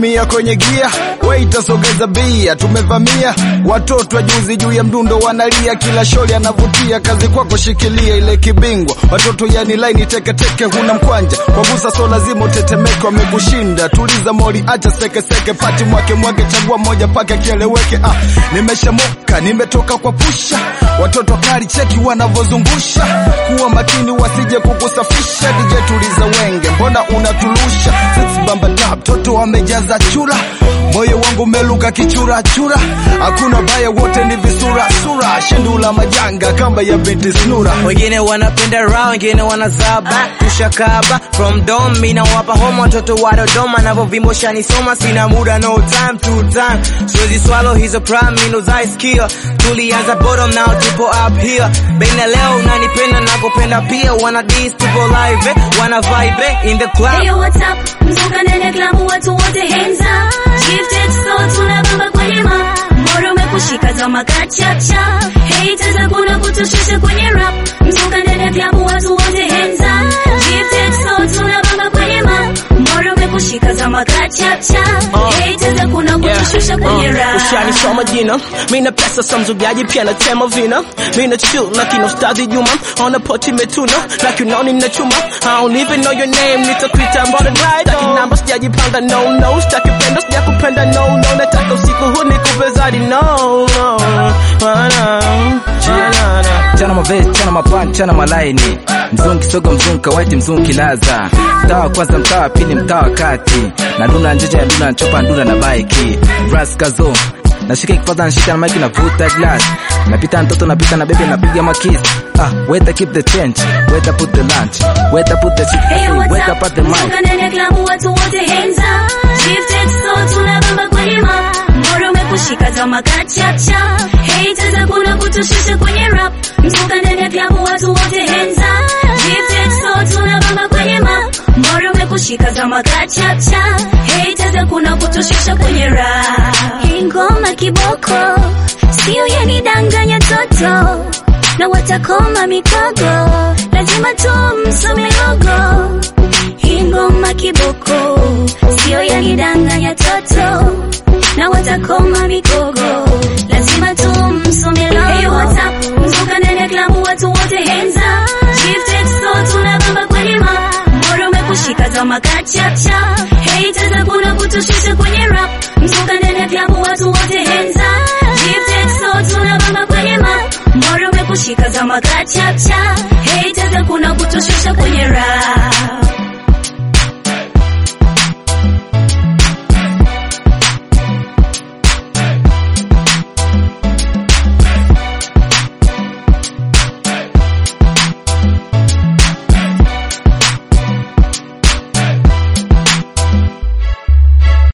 mia kwenye gia, waita sogeza bia, tumevamia watoto wa juzi juu ya mdundo wanalia, kila sholi anavutia, kazi kwako shikilia ile kibingwa, watoto yani laini teketeke, huna mkwanja kwa busa, so lazima utetemeke, wamekushinda tuliza moli, acha sekeseke, pati mwake mwake, chagua moja pake kieleweke. Ah, nimeshamoka nimetoka kwa pusha, watoto kali cheki wanavozungusha, kuwa makini wasije kukusafisha. DJ tuliza wenge, mbona unatulusha? Six bamba tap, toto wamejaza chura, moyo wangu umeluka kichura chura, hakuna baya, wote ni visura sura, shindula majanga kamba ya binti snura. wengine wanapenda raha, wengine wanazaba tushakaba from dom, mina wapa homa watoto wa Dodoma navovimosha nisoma, sina muda no time to time, siwezi swallow hizo prime mino zaisikia, tulianza bottom now tupo up here, bena leo unanipenda nakupenda pia, wana dis tupo live eh, wana vibe eh, in the club Hey, what's up? Mzuka ndani ya klabu watu wote hands up. Gifted so tunabamba kwenye ma. Moro umekushika zama kachacha. Haters hakuna kutushusha kwenye rap. Mzuka ndani ya klabu watu wote hands up. Gifted so tunabamba kwenye ma. Moro umekushika zama kachacha. Haters hakuna kutushusha kwenye rap. ushanisoma jina mina pesa sa mzugaji pia natema vina mina chill lakini ustadhi juma ona poti metuna lakinoni na chuma I don't even know your name nitakuita mbona right taki namba sijajipanga no no sitaki penda sijakupenda no no nataka usiku huu nikupe zaidi no no Wana, wana, chana mavesi chana mapani chana malaini mzungi sogo mzungi kawaiti mzungi laza mtaa wa kwanza mtaa wa pili mtaa wa kati na duna njeje na duna nchopa nduna na baiki raskazo nashika kifaza nashika na maiki navuta glass napita mtoto napita na bebe napiga makisi ah weta keep the change weta put the lunch weta put the Hey, chicken what's weta up? put the mic Mzuka ndani ya klabu watu wote hands up. Gifted so tunabamba kwenye ma. Moro umekushika zama kachacha. Haters hakuna kutushusha kwenye rap. Mzuka ndani ya klabu watu wote hands up. Gifted so tunabamba kwenye ma. Moro umekushika zama kachacha. Haters hakuna kutushusha kwenye rap. Hii ngoma kiboko. Sio yanidanganya toto. Na watakoma mikogo. Lazima tumsome logo. Hii ngoma kiboko, sio yanidanganya toto, na watakoma migogo, lazima tumsome logo. Hey, what's up? Mzuka ndani ya klabu watu wote hands up. Gifted so tunabamba kwenye ma. Moro umekushika zama kachacha. Haters hakuna kutushusha kwenye rap. Mzuka ndani ya klabu watu wote hands up. Gifted so tunabamba kwenye ma. Moro umekushika zama kachacha.